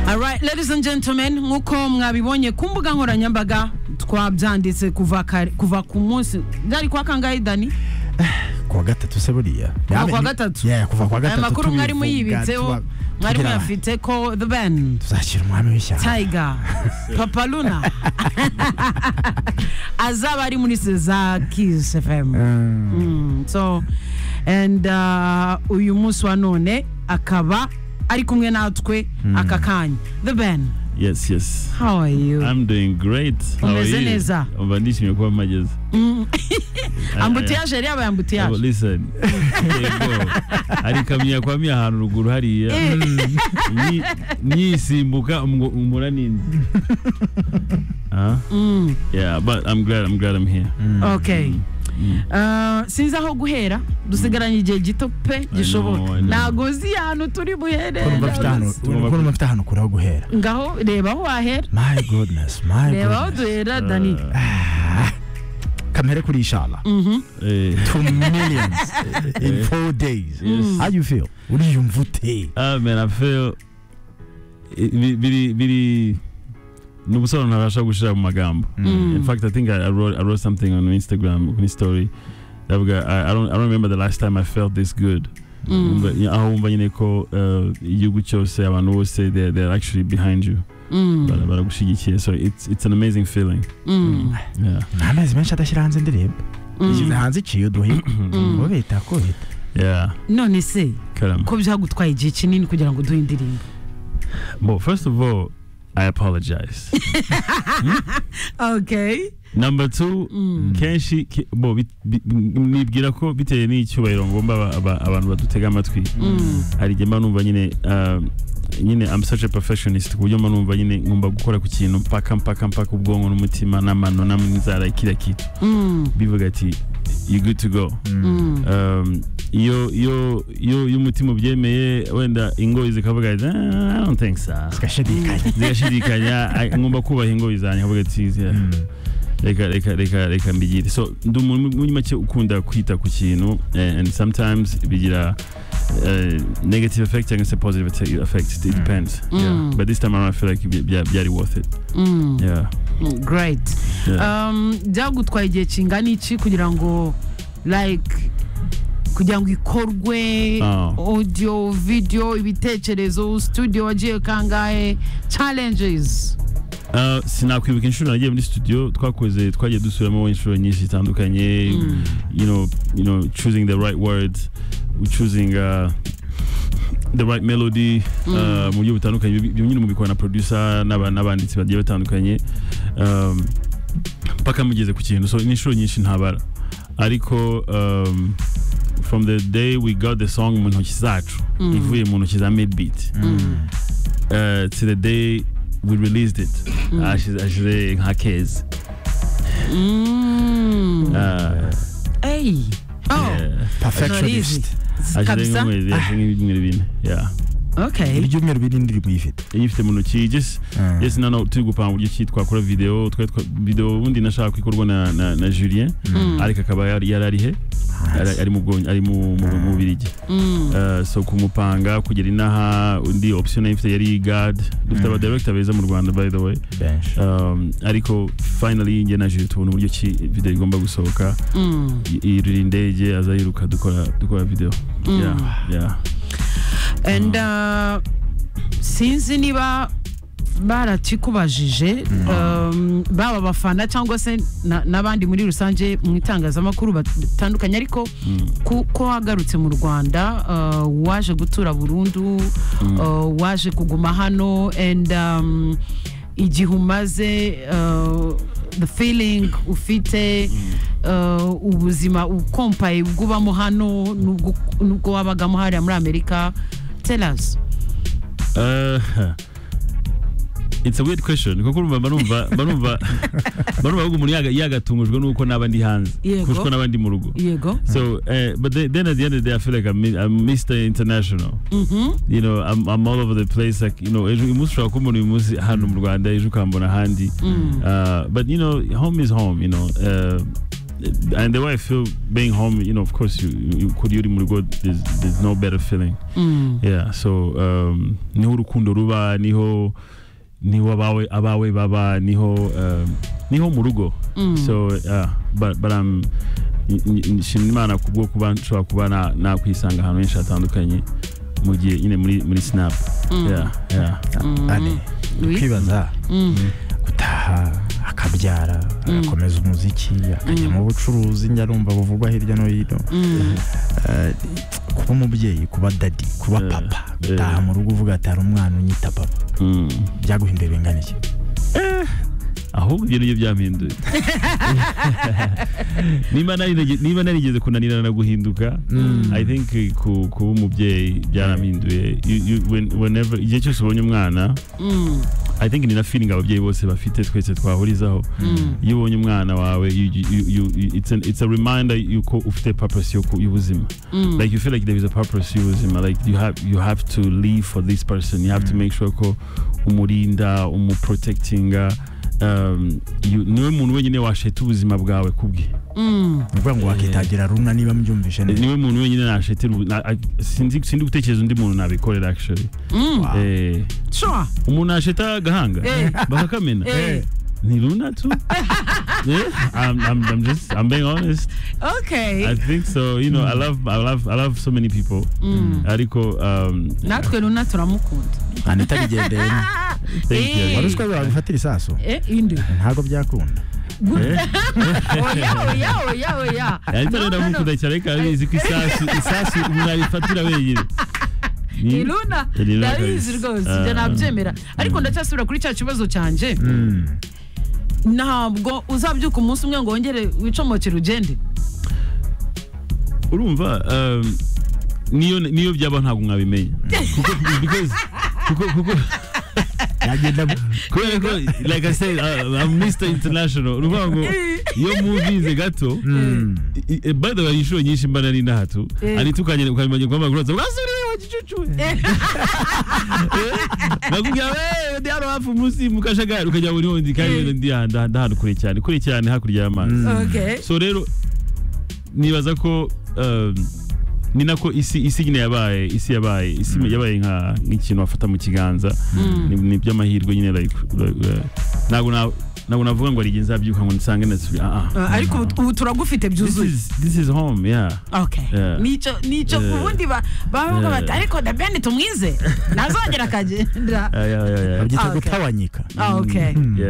alright ladies and gentlemen nk'uko mwabibonye ku mbuga nkoranyambaga twabyanditse kuva kare- kuva ku munsi byari kwa kangahe dani kuwa gatatu se buriya Kuva Yabe kuwa ni- gatatu? Yeah, kuva kuwa aya gatatu makuru mwari tubivuga, muyibitseho tuba- mwari tugira- muyafite ko the ben tuzashyira umwami w'ishyamba tiger papa luna azaba ari muri seza kiss fm Mm. Mm, so and uh, uyu munsi wa none akaba ari kumwe natwe aka kanya the ben Yes, yes. how are you I'm doing great. How are Umeze you? neza. Umva nishimye kuba mageze. I- I- ambutiyaje yari yabaye Oh, ambutiyaje Listen. Yego. Hari kamya kwa mya ahantu ruguru hariya. Nyi- Nyisimbuka umwo- umura nindi. Huh? Yeah, but I'm glad I'm glad I'm here. okay Uh, sinzi aho guhera dusigaranye igihe gito pe gishoboka I know. ntago nzi ahantu turi buhere Ukuntu bafite ahantu ukuntu bafite ahantu kure ho guhera ngaho reba aho wahera my goodness my reba aho goodness duhera dani kamere kuri inshallah Eh, two millions in four days how you feel uriyumva ute ah, man, I feel eh, bi- biri biri ni ubusobanuro ntabasha gushira mu magambo. In fact, I think I, I wrote I wrote something on Instagram, on story. Ndavuga, I, I don't I don't remember the last time I felt this good. But, yeah, aho wumva nyine ko uh, igihugu cyose abantu bose they're, they're actually behind you Bara- baragushyigikiye so it's it's an amazing feeling yeah nta mezi menshi adashyira hanze indirimbo ishyize hanze iciye uduhima ngo bita ko bita yeah none se karama ko byagutwaye igihe kinini kugira ngo uduhe indirimbo well first of all I apologize okay number two kenshi ke- bo bit- bi- nibwira ko bitewe n'icyubahiro ngomba aba- aba- abantu badutega amatwi hari igihe mba numva nyine um, nyine I'm such a perfectionist ku buryo mba numva nyine ngomba gukora ku kintu mpaka mpaka mpaka ubwonko n'umutima n'amano n'inzara kila kitu bivuga ati you good to go um, iyo iyo iyo iyo umutima ubyemeye wenda ingoyi zikavuga ati "Ah, I don't think so gashidikanye zigashidikanya "Ah, ngomba kubaha ingoyi zanjye nkavuga ati "Yeah, reka reka reka reka mbigire so ndi umuntu muri make ukunda kwita ku kintu eh, and sometimes bigira eh, negative effect cyangwa se positive te- effect it depends yeah. but this time around I feel like bya- bya- byari worth it yeah Mm, great yeah um, byagutwaye igihe kingana iki kugira ngo like kugira ngo ikorwe Ah. audio video ibitekerezo studio wagiye kangahe challenges Uh, sinakwibuka inshuro nagiye muri studio twakoze twagiye dusubiramo inshuro nyinshi zitandukanye you know you know choosing the right words choosing uh, the right melody uh, mu buryo butandukanye Ibi- ibyo nyine mubikora na producer n'aba- n'abanditsi bagiye batandukanye um, mpaka mugeze ku kintu so ni inshuro nyinshi ntabara ariko um, from the day we got the song mu ntoki zacu ivuye mu ntoki za midbeat uh, to the day we released it ashize ashize nka kezi mm. Uh, hey. oh. yeah. perfectionist ashize kabisa nk'amezi ashize nk'ibyumweru bine yeah okay ibyumweru biri indirimbo uyifite iyifite mu ntoki just Mm. yes nano turi gupanga uburyo ki twakora video twari twa- video ubundi nashaka ikorwa na, na, na Julien ariko akaba yari yari ari he Ari- ari mu Bwonge- ari mu mu- mu Bubiligi. Uh, so kumupanga kugera inaha undi option yari ifite yari guard dufite aba director beza mu Rwanda by the way benshi um, ariko finally njye na Jules tubona uburyo ki video igomba gusohoka mm. yirira indege aza yiruka dukora dukora video yeah yeah and uh, sinzi niba barakikubajije um, baba abafana cyangwa se na- n'abandi muri rusange mu itangazamakuru batandukanye ariko kuko wagarutse mu rwanda uh, waje gutura burundu uh, waje kuguma hano and um, igihe umaze uh, the feeling ufite uh, ubuzima ukompaye ubwo ubamo hano n'ubwo- n'ubwo wabagamo hariya muri amerika tell us Uh, it's a weird question kuko urumva barumva barumva barumva ahubwo umuntu yaga- yagatungujwe nuko naba ndi hanze Yego. kuko naba ndi mu rugo yego So, uh, but the- then at the end of the day, I feel like I'm, mi- I'm Mr. International. Mm-hmm. You know, I'm, I'm all over the place. Like, you know, ejo umunsi ushobora kumbona uyu munsi hano mu Rwanda, ejo ukambona ahandi. Uh, but, you know, home is home, you know. Uh, and the way I feel being home, you know, of course, you, you could you go, there's, there's no better feeling. Mm. Yeah, so um, niho urukundo ruba, niho niho abawe abawe baba, niho um, niho mu rugo. Mm. So yeah, but but I'm nshimira imana kubwo kuba nshobora kuba na- nakwisanga ahantu henshi hatandukanye mu gihe nyine muri muri snap. Yeah, yeah. ane Oui. kwibaza Mm. gutaha akabyara agakomeza umuziki akajya Mm. mu bucuruzi njya numva buvugwa hirya no hino Mm. Eh, kuba umubyeyi kuba dadi kuba Eh, papa eh. gutaha mu rugo uvuga ati hari umwana unyita papa Mm. byaguha imbere bingana iki ahubwo ibyo nibyo byampinduye Niba narige- niba narigeze kunanirana na guhinduka Mm. i think eh, ku- kuba umubyeyi byarampinduye You- you- when- whenever- igihe cyose ubonye umwana Mm. i think ni na feeling ababyeyi bose bafite twese twahurizaho Mm. iyo ubonye umwana wawe you- you- you- you- you- it's an- it's a reminder yuko ufite purpose yo ku- y'ubuzima Mm. like you feel like there is a purpose you was in like you have you have to live for this person you have to make sure ko umurinda umuprotectinga um, you- niwe muntu wenyine washeta ubuzima bwawe kubwe Mm. ni ukuvuga ngo wakitagira rumwe niba mbyumvise neza niwe muntu wenyine nashetera ubu- na- a- sindi sindi gutekereza undi muntu nabikorera actually Mm. Wow. eh Sure. umuntu asheta agahanga Eh. bakakamena Eh. ni runa tu Eh, I'm, I'm, I'm just I'm being honest. I Okay. think so. You know, I love I love I love so many people. Mm. Ariko um, natwe runa turamukunda anita bigendeyemo thank you. Eh. wari uziko bagufatira isaso eh indi ntabwo byakunda Eh? oya oya oya oya ariko No, rero no, no. ndamukunda cyane ariko arabizi ko isasu isasu umuntu arifatira wenyine Ni- ni runa Ni Runa ndabizi kabisa. rwose ibyo Ah. nabyemera ariko ndacyasubira kuri cya kibazo cyanjye Mm. ntabwo uzabyuka umunsi umwe ngo wongere wicomokere ugende urumva um, niyo niyo byaba ntabwo mwabimenya kuko because kuko kuko yagenda bu- kubera ko like i said uh, i'm mr international urumva ngo iyo muvize gato Mm. i- i- by the way inshuro nyinshi mba nari ndahatu Eh. ari tukanye ukamenya kwa magroza wasuriye wa gicucu nakubwira we ndi hano hafi munsi mu kajagari ukajya muri wundi kandi Eh. ndi aha- nda- ndahano kure cyane kure cyane hakurya y'amazi Mm. okay so rero nibaza ko um, ni nako isi isi nyine yabaye isi yabaye isi yabaye nka nk'ikintu wafata mu kiganza ni, ni by'amahirwe nyine like, like, uh, ntabwo na- ntabwo navuga ngo hari igihe nzabyuka ngo nsange nasubi ah ah Uh, ariko ubu- ubu turagufite this byuzuye is this is home yeah okay Yeah. nicyo nicyo Yeah. ubundi ba- bavuga Yeah. bati ariko the ben tumwize ntazongera akagenda yeah yeah yeah, yeah. babyita Okay. gutawanyika Ah, okay Mm. Yeah.